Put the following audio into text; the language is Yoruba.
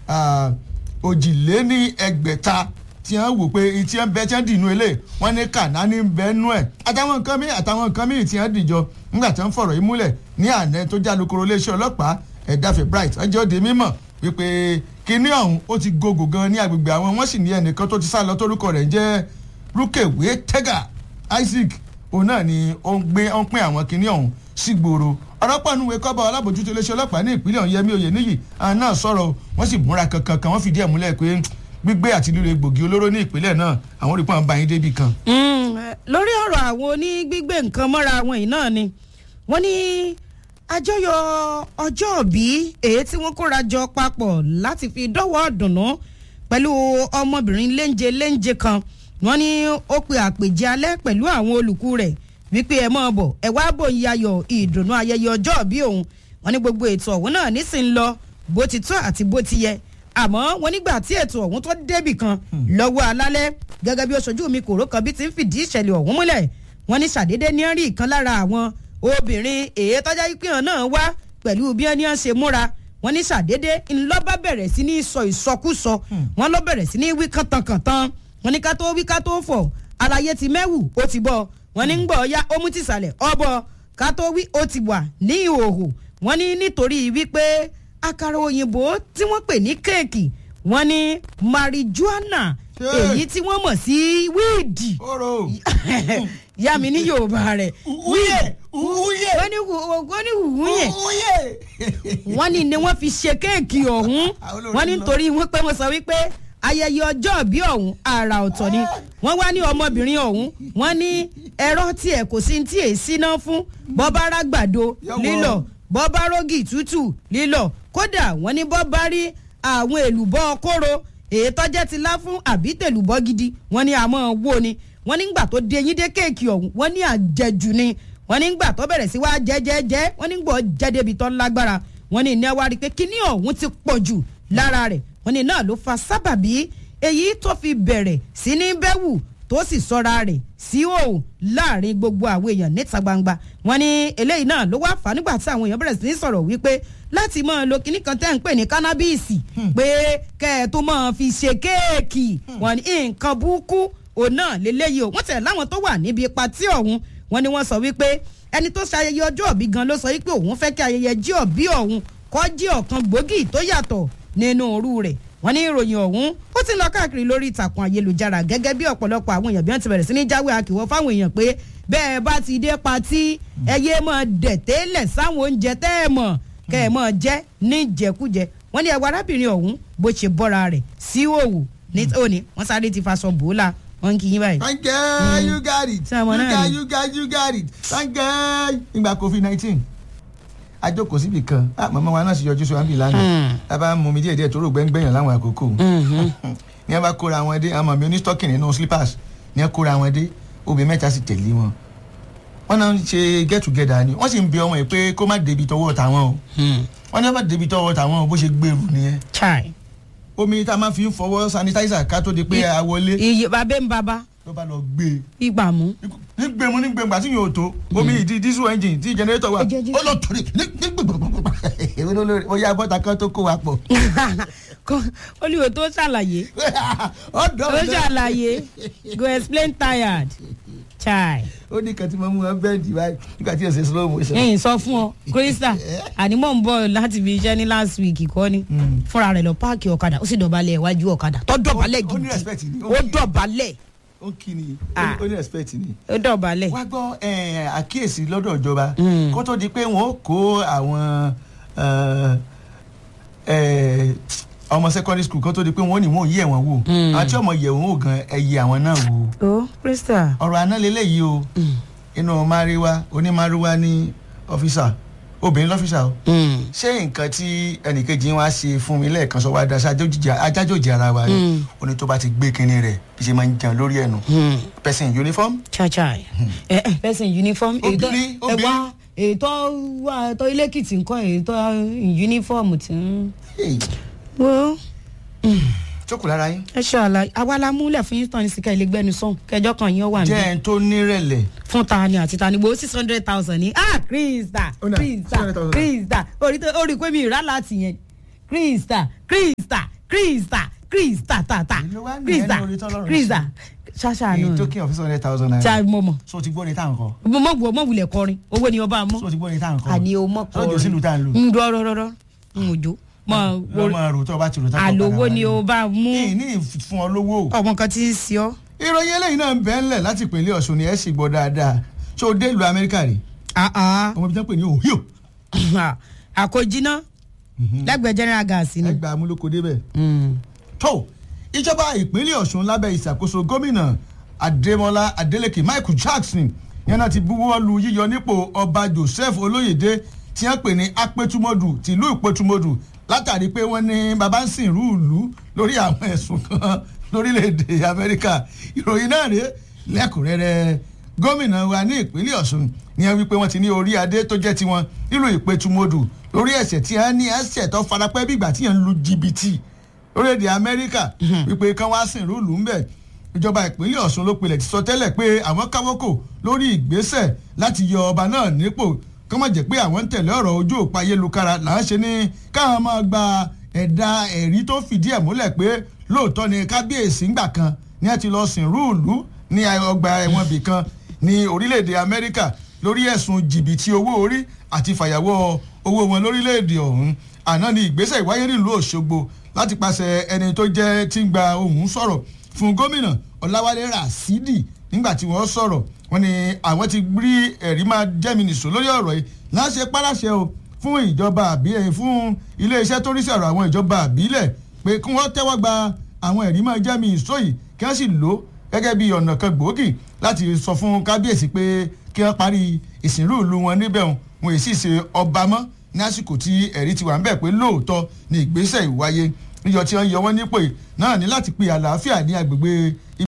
òjìléní ẹgbẹ̀ta tí wọ́n wò pé tí wọ́n bẹ tí wọ́n dì inú ilé wọ́n ní kànáání ń bẹ nú ẹ̀ àtàwọn nǹkan míì àtàwọn nǹkan míì tí wọ́n dìjọ nígbà tí wọ́n fọ̀rọ̀ yìí múlẹ̀ ní àná tó já lukoro iléeṣẹ́ ọlọ́pàá ẹ̀dáfẹ́ bright ọjọ́ òde mímọ̀ wípé kinní ọ̀hún ó ti gògò gan ní agbègbè àwọn wọ́n sì ní ẹnìkan tó ti sá lọ tórúkọ rẹ̀ ń jẹ́ rúkèwé tẹ́gà isaac òun náà ni ó ń gbé ó ń pín àwọn kinní ọ̀hún sí gbòòrò ọlọ́pàá nùwé kọ́ba alábòjútó iléeṣẹ́ ọlọ́pàá ní ìpínlẹ̀ ọ̀hún yẹmí oyè níyì àwọn náà sọ̀rọ̀ wọ́n sì múra kankan kan wọ́n fìdí ẹ̀ múlẹ̀ pé gbígbé àti lílo egbògi olóró ní ìpínlẹ̀ náà àwọn olùkọ́ àwọn bá yín débi kan. lórí ọ̀rọ̀ àwọn onígbígbé nǹkan mọ́ra àwọn yìí náà ni wọ́n ní àjọyọ̀ ọjọ́ òbí èyí tí wọ́n kóra jọ papọ̀ láti fi dọ́wọ́ dùnú pẹ̀lú ọmọbìnrin léńje léńje kan wọ́n ní ó pe àpèjẹ alẹ́ pẹ̀lú àwọn olùkú rẹ̀ wípé ẹ mọ̀ bọ̀ ẹ wá bò ń yayọ̀ ìdùnnú ayẹyẹ ọjọ́ òbí òun wọ́n ní gbogbo ètò ọ̀hún náà nísìnyí lọ bó ti tọ́ àti bó ti yẹ àmọ́ wọn nígbà tí ètò ọ̀hún tó débì kan lọ́wọ́ alálẹ́ gẹ́gẹ́ bí oṣojú mi kòró kan bí ti ń fìdí ìṣẹ̀lẹ̀ ọ̀hún múlẹ̀ wọ́n ní ṣàdédé ní rí ìkan lára àwọn obìnrin èyí tọ́já wípé hàn náà wá pẹ̀lú bí wọ́n ṣe múra wọ́n ní ṣàdédé ńlọ́bà bẹ̀rẹ̀ sí ní sọ ìsọkúsọ wọ́n lọ bẹ̀rẹ̀ sí ní wí kàntankàntan wọ́n ní ká tó wí ká tó fọ̀ àlàyé ti mẹ́wù ó ti bọ̀ wọ́n ní ń gbọ́ ya ó mú tìsàlẹ̀ ọbọ̀ ká tó wí ó ti wà ní ìhòòhò wọ́n ní nítorí wípé àkàrà òyìnbó tí wọ́n pè ní kéèkì wọ́n ní marijuana èyí tí wọ́n mọ̀ sí wíìdì yá mi ní yorùbá rẹ̀ wúyè wúyè wọ́n ní wọ́n ní wúyè wọ́n ní ni wọ́n fi ṣe kéèkì ọ̀hún wọ́n ní nítorí wọ́n pé wọ́n sọ wípé ayẹyẹ ọjọ́ bí ọ̀hún àrà ọ̀tọ̀ ni wọ́n wá ní ọmọbìnrin ọ̀hún wọ́n ní ẹ̀rọ tiẹ̀ kò sí tí èsì náà fún bọ́bá rágbàdo lílọ̀ bọ́bá rógì tútù lílọ̀ kódà wọ́n ní bọ́bá rí àwọn èlùbọ́ kóró èyí tọ́jẹ́ ti lá fún àbí tèlùbọ́ gidi wọ́n ní àmọ́ wo ni wọ́n ní gbà tó dé yín dé kéèkì ọ̀hún wọ́n ní àjẹjù ni wọ́n ní gbà tó bẹ̀rẹ̀ sí wá jẹ́jẹ́jẹ́ wọ́n ní gbọ́ jẹ́dẹ́bi tó lágbára wọ́n ní ní wá rí i pé kíní ọ̀hún ti pọ̀ jù lára rẹ̀ wọ́n ní náà ló fa sábàbí èyí tó fi bẹ̀rẹ̀ sí ní bẹ́wù tó sì sọra rẹ̀ sí òun láàrin gbogbo àwọn èèyàn níta gbangba wọ́n ní eléyìí náà ló wá fà á nígbà tí àwọn èèyàn bẹ̀rẹ̀ sí ní sọ̀rọ̀ wípé láti máa lo kinní kan tẹ́ ń pè ní kánábìsì pé kẹ́ ẹ tó máa fi ṣe kéèkì wọ́n ní nǹkan burúkú òun náà lélẹ́yìí o wọ́n tẹ̀ láwọn tó wà níbi patí ọ̀hún wọ́n ní wọ́n sọ wípé ẹni tó ṣe ayẹyẹ ọjọ́ òbí gan ló sọ wípé òun fẹ́ kí ayẹyẹ jí òbí ọ̀hún kọ́ jí ọ̀kan gbòógì tó yàtọ̀ nínú òru rẹ̀ wọ́n ní ìròyìn ọ̀hún ó ti lọ káàkiri lórí ìtàkùn ayélujára gẹ́gẹ́ bí ọ̀pọ̀lọpọ̀ àwọn èèyàn bí wọ́n ti bẹ̀rẹ̀ sí ní jáwé akíwọ́ fáwọn èèyàn pé bẹ́ẹ̀ bá ti dé patí ẹyẹ mọ̀ dẹ̀tẹ́lẹ̀ sáwọn oúnjẹ tẹ́ ẹ mọ̀ kẹ́ ẹ mọ̀ jẹ́ ní jẹkújẹ wọ́n ní ẹwà arábìnrin ọ̀hún bó ṣe bọ́ra rẹ̀ sí òwò ní òní wọ́n sáré ti faṣọ bòólà wọ́n kì í báyìí. thank you you got it Ṣé ọmọ you náà got ni? you got you got it thank you nígbà covid nineteen ajókòó síbi kan ah màmá wa náà sì yọjú sí wa níbi lánàá a bá mú mi díẹ̀ díẹ̀ tó rò gbẹ́ngbẹ́yàn láwọn àkókò ní ẹ bá kóra wọn dé àwọn màmí onístọ́kì nínú slippers ní ẹ kóra wọn dé obìnrin mẹ́ta sì tẹ̀lé wọn wọ́n náà ń ṣe get together ni wọ́n sì ń bẹ ọmọ yìí pé kó má débi tọwọ́ tàwọn o wọ́n ní wọ́n bá débi tọwọ́ tàwọn o bó ṣe gbèrú nìyẹn chai omi tá a máa fi ń fọwọ́ sanitizer ká tó di pé a wọlé iye babẹ́ ń baba ló bá lọ gbé e ìgbà mú. nígbèmú nígbèmú àti yóò tó omi ìdí diesel engine tí generator wà Ẹ jẹ́- jẹ́- ó lọ torí nígbègbè ó yá bọ́tà kan tó kó wa pọ̀ Kọ́- olùwò tó ṣàlàyé ọ̀dọ́ tó ṣàlàyé go explain tired chai. ó ní kan tí mo mú wọn bẹ́ẹ̀dì báyìí nígbà tí o ṣe slow motion. ẹyìn sọ fún ọ krista ànímọ̀ ń bọ̀ láti fi iṣẹ́ ní last week kọ́ ni fúnra rẹ̀ lọ páàkì ọ̀kadà ó sì dọ̀bálẹ̀ iwájú ọ̀kadà tó dọ̀bálẹ̀ Ó ní gidi respect ni, ó ó kì í. dọ̀bálẹ̀ ó kì ní Ah. ó ní respect ni. ó dọ̀bálẹ̀. wá gbọ́ eh, àkíyèsí lọ́dọ̀ ìjọba Mm. kó tó di pé wọ́n ó kó àwọn eh, eh, ọmọ secondary school kó tó di pé wọ́n ó ní wọ́n ò yẹ̀ wọ́n wò Mm. àti ọmọ yẹ̀ wọ́n wò gan ẹ̀yẹ àwọn náà wò. ó krista. ọ̀rọ̀ àná lélẹ́yìí o inú mariwa onímariwa ní ọ́fíìsà obìnrin lọ́fíìsà o ṣé nǹkan tí ẹnìkejì wa ṣe fún mi lẹ́ẹ̀kan sọ wá daṣẹ́ ajájòjì ara wa ni Mm. ó ní tó bá ti gbé kinní rẹ̀ bí ṣe máa ń jẹun lórí ẹ̀nu person in uniform chachai ẹ ẹ person uniform èyí tó Obìnrin, ẹ obìnrin. wá èyí tó wà tó ilé kìtì nǹkan èyí tó uniform ti ń. hey, wo jókòó lára yín ẹ ṣe àlàyé àwa la múlẹ̀ fún yín tán ní sika ilé gbẹ́nu sọ̀hún kẹjọ kan yín ó wà jẹ́ níbẹ̀ ẹni tó nírẹ̀lẹ̀ fún ta ni àti ta ni gbowó six hundred thousand ní ah krista Ó nà, krista 600,000. krista orí tó orí pé mi ìrà láti yẹn krista krista krista krista tata Èló wá nìyẹn krista ní orí tọ́lọ́run krista ṣáṣá èyí tó náà kí ọ̀fíìsì hundred thousand naira. ṣá mo mọ̀ so ti gbọ́ ní táwọn kọ. mo mọ̀ wọ mọ̀ wulẹ̀ kọrin owó ni ọba mọ̀ so ti gbọ́ ní táwọn kọ. àní o mọ̀ sọ́jọ́ sílùú tá à ń lò. ń dọ́ rọ́rọ́rọ́ ń òjò mọ̀ lọ́mọ rò tó o bá ti rò tá àlòwò ni o bá mú ní ní fún ọ lówó. ọmọ kan tí ń sí ọ. ìròyìn eléyìí náà ń bẹ́ ńlẹ̀ láti ìpínlẹ̀ ọ̀ṣun ni ẹ̀ sì gbọ́ dáadáa ṣé o dé ìlú amẹ́ríkà rí ọmọ ibi tí wọ́n pè ní ohio àkójínà lẹ́gbẹ̀ẹ́ general gas ni. ẹgbàá amúlòkọ débẹ̀. tó ìjọba ìpínlẹ̀ ọ̀ṣun lábẹ́ ìṣàkóso gómìnà adémọlá adélèké michael jackson yẹn náà ti buwọ́ lu yíyọ nípò ọba joseph olóyèdè tí wọ́n pè ní apẹtumọdù tìlú ìpẹtumọdù látàrí pé wọ́n ní baba ń sìn rúùlù lórí àwọn ẹ̀sùn kan lórílẹ̀‐èdè amẹ́ríkà ìròyìn náà rèé lẹ́kùnrẹ́rẹ́ gómìnà wa ní ìpínlẹ̀ ọ̀ṣun ni wọ́n wípé wọ́n ti ní orí adé tó jẹ́ tiwọn nílùú ìpẹtumọdù lórí ẹ̀sẹ̀ tí wọ́n ní ẹ̀sẹ̀ tó farapẹ́ bí ìgbà tí wọ́n ń lu jìbìtì lórílẹ̀‐èdè amẹ́ríkà wípé kán wá sìn rúùlù ńbẹ̀ ìjọba ìpínlẹ̀ ọ̀ṣun ló pilẹ̀ ti sọ tẹ́lẹ̀ pé àwọn káwọ́kò lórí ìgbésẹ̀ láti yọ ọba náà nípò kọ́ mọ̀ jẹ́ pé àwọn ń tẹ̀lé ọ̀rọ̀ ojú òpó ayélujára là ń ṣe ní káwọn máa gba ẹ̀dà ẹ̀rí tó fìdí ẹ̀ múlẹ̀ pé lóòótọ́ ni kábíyèsí ńgbà kan ni ẹ ti lọ sìn rúùlù ní ọgbà ẹ̀wọ̀n bì kan ní orílẹ̀-èdè amẹ́ríkà lórí ẹ̀sùn jìbìtì owó orí àti fàyàwọ́ owó wọn lórílẹ̀-èdè ọ̀hún àná ni ìgbésẹ̀ ìwáyé nílùú òṣogbo láti pàṣẹ ẹni tó jẹ́ tí ń gba ohùn sọ̀rọ̀ fún gómìnà ọ̀làwálé rasidi nígbà tí wọ́n sọ̀rọ̀ wọ́n ní àwọn ti rí ẹ̀rí máa jẹ́mi nìṣó lórí ọ̀rọ̀ yìí láṣẹ pàṣẹ o fún ìjọba àbílẹ̀ fún iléeṣẹ́ tó rí sí ọ̀rọ̀ àwọn ìjọba àbílẹ̀ pé kí wọ́n tẹ́wọ́ gba àwọn ẹ̀rí máa jẹ́mi nìṣó yìí kí wọ́n sì lò ó gẹ́gẹ́ bí ọ̀nà kan gbòógì láti sọ fún kábíyèsí pé kí wọ́n parí ìsìnrú ìlú wọn níbẹ̀ wọn èsì ṣe ọba mọ́ ní àsìkò tí ẹ̀rí ti wà ń bẹ̀ pé lóòótọ́ ni ìgbésẹ̀ ìwáyé níjọ tí wọ́n yọ wọ́n nípò náà ní láti pe àlàáfíà ní agbègbè